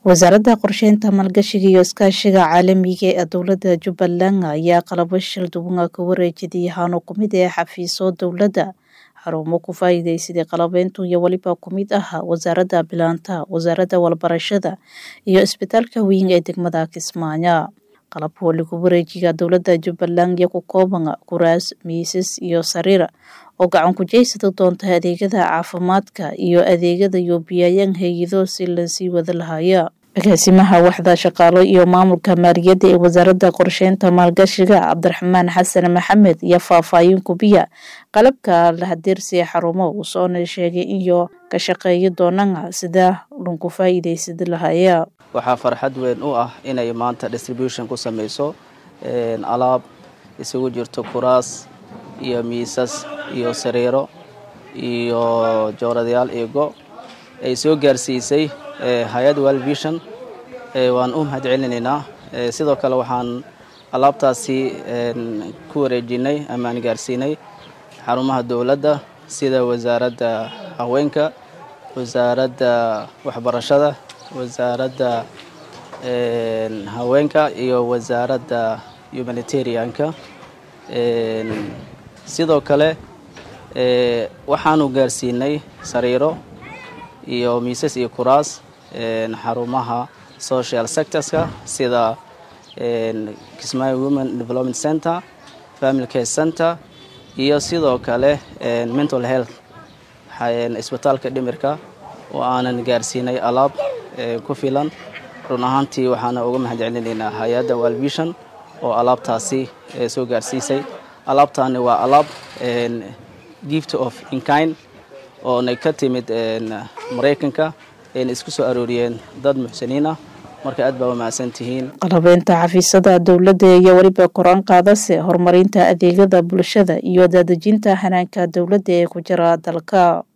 wasaaradda qorsheynta maalgashiga iyo iskaashiga caalamiga ee dowladda jubbaland ayaa qalabo shil duwan ka wareejiyay hano ku mid ee xafiiso dowladda xarumo ku faa'iidaysaday qalabeyntu iyo weliba ku mid ah wasaaradda bilaanta wasaaradda walbarashada iyo isbitaalka weyn ee degmada kismaayo qalabka waligu wareejiga dowladda jubbaland iyo ku kooban kuraas miisas iyo sariir oo gacan ku jeysada doonta adeegyada caafimaadka iyo adeegyada yoobiyayaan hay-ado si lasii wada lahaya agaasimaha waxda shaqaalo iyo maamulka maaliyadda ee wasaaradda qorsheynta maalgashiga cabdiraxmaan xasan maxamed iyo faahfaahin kubiya qalabka lahadeersiya xarumo uu soona sheegay iyo ka shaqeeya doonana sida lunku faa'iidaysada lahaya waxaa farxad weyn u ah inay maanta distribution ku sameyso alaab isugu jirto kuraas iyo miisas iyo sariiro iyo jooradayaal eego ay soo gaarsiisay hay-ad world vision waan u mahad celinaynaa sidoo kale waxaan alaabtaasi ku wareejinay ama aan gaarsiinay xarumaha dowladda sida wasaaradda haweenka wasaaradda waxbarashada wasaaradda haweenka iyo wasaaradda humanitarianka sidoo kale waxaanu gaarsiinay sariiro iyo miisas iyo kuraas xarumaha social sectorska sida kismaayo women development center family care center iyo sidoo kale mental health isbitaalka dhimirka oo aanan gaarsiinay alaab ku filan run ahaantii waxaana uga mahad celinaynaa hay-adda walvision oo alaabtaasi soo gaarsiisay alaabtaani waa alaab gift of inkind oonay ka timid maraykanka ayna isku soo arooriyeen dad muxsiniin ah marka aad baa u mahadsan tihiin qalabeynta xafiisyada dowladda iyo weliba kor-aan qaadase horumarinta adeegyada bulshada iyo daadejinta hanaanka dowladda ee ku jira dalka